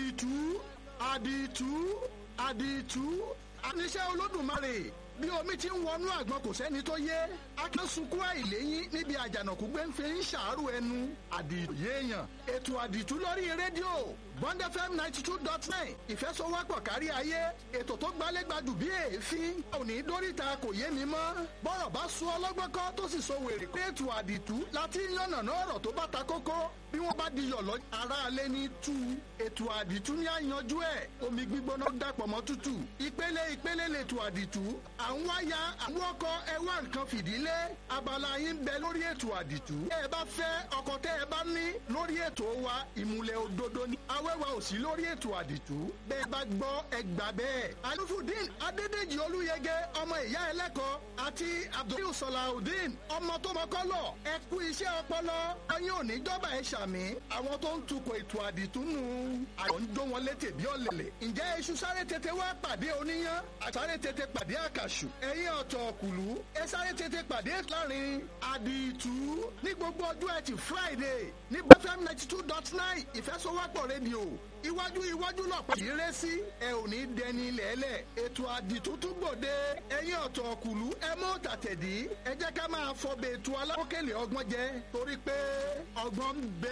àdìtú àdìtú àdìtú àníṣe olódùmarè bí omi ti ń wọnú àgbọn kò sẹ́ni tó yé akẹ́sunkún àìléyìn níbi àjànàkú gbé ń fi ń ṣàárò ẹnu àdìtú yéèyàn ètò àdìtú lórí rédíò bond fm ninety two dot nine ìfẹsọwọ́pọ̀ kárí ayé ètò tó gbálégbádùn bí èéfín òní dóríta kò yé mi mọ́ bọ́rọ̀ bá sún ọlọ́gbọ́n kọ́ tó sì so wèrè pé ètò àdìtú láti yànnàná ọ̀rọ̀ tó bá ta kókó bí wọ́n bá di yọ̀lọ́ aráalé ní tú ètò àdìtú ní àyànjú ẹ̀ omi gbígbóná dàpọ̀ mọ́ tútù ìpele ìpele lètò àdìtú àwọn wáyà àwọn ọkọ ẹ wá nǹkan fìdílé abala yín bẹ lórí ètò àdìtú ẹ bá fẹ́ ọkọ tẹ́ ẹ bá ní lórí ètò wa ìmùlẹ̀ òdodo ni awẹ́wà ò sí lórí ètò àdìtú bẹ́ẹ̀ bá gbọ́ ẹ gbà bẹ́ẹ̀ alufudin adédèjì olúyẹgẹ ọmọ ìyá ẹlẹ́kọ̀ọ́ àti abdul salahudeen ọmọ tó mọ́kọ́lọ̀ ẹ kú iṣẹ́ ọpọlọ ọyún òní jọba ẹ ṣàmì àwọn tó ń tukọ̀ ètò àdìtú nù àwọn ń jó wọn létè bí ọ̀lẹ̀lẹ̀ ǹjẹ́ iṣu sáré tètè wá pàdé oníyán àsáré tètè pàdé àkàṣù ẹ̀yìn ọ̀tọ̀ kùlú ẹ sáré tètè pàdé láàrin àdìtú ní gbogbo ọjọ́ ẹtì friday ní bfm ninety two dot nine ìfẹsọwọ́pọ̀ rédíò iwájú iwájú lọ́pọ̀ yìí rẹ́ sí ẹ ò ní dẹni lẹ́lẹ̀ ètò àdìtú tún gbòde ẹ̀yìn ọ̀tọ̀ kùlú ẹ mọ́ tàtẹ̀dí ẹ jẹ́ ká máa fọbẹ̀ ètò alákòókèlè ọgbọ́n jẹ torí pé ọgbọ́n ń bẹ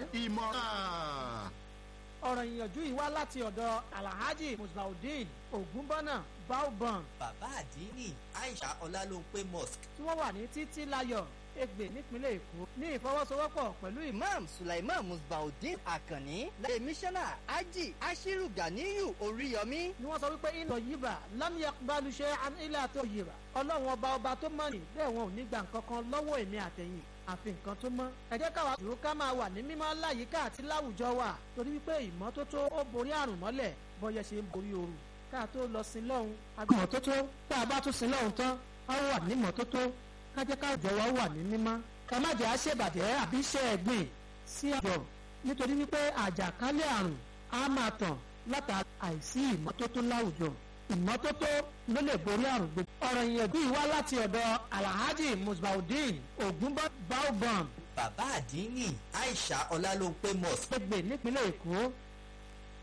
ìmọ̀ràn ọ̀rọ̀ ìyànjú yìí wá láti ọ̀dọ̀ alhaji musbaudeen ogunbọ́nà baobon bàbá àdínì aisha ọlálóńpé mosque tí wọ́n wà ní títí láyọ̀ Ègbè nípínlẹ̀ Èkó ní ìfọwọ́sowọ́pọ̀ pẹ̀lú ìmọ̀ imam sulaiman musbaudeen akanni láyé mísánná ají ashiru ganiyu oríyọmí ni wọ́n sọ wípé iná yíba lámìyà balùṣẹ́ ilé àti òyìnbá ọlọ́run ọba ọba tó mọ̀ ní bẹ́ẹ̀ wọn ò ní gbà nǹkan kan lọ́wọ́ èmi àtẹ̀yìn àfi nǹkan tó mọ́. ẹ jẹ́ káwa dúró ká máa wà ní mímọ́ láyìíká àti láwùjọ wa torí wípé ìmọ́tótó ó borí àrùn mọ́lẹ̀ bọ́yẹ ṣe ń borí ooru ká tó lọ sí lọ́hùn. àgbọ̀mọ́tótó tá a bá tún sí lọ́hùn tán á wà ní mọ́tótó ká jẹ́ káwùjọ wa wà ní mímọ́. ká má jẹ́ àṣebàjẹ́ àbí iṣẹ́ ẹ̀gbìn sí àjọ nítorí wípé àjàkálẹ̀ àrùn á máa tàn látara àìsí ìmọ́tótó láwùjọ ìmọ́tótó ló lè borí àrùn gbogbo. ọ̀rọ̀ ìyẹ̀dú yìí wá láti ọ̀dọ̀ alhaji musbaudeen ogunbaobam bàbá àdínì aisha ọlálóńpé mosque gbẹgbẹ nípínlẹ̀ èkó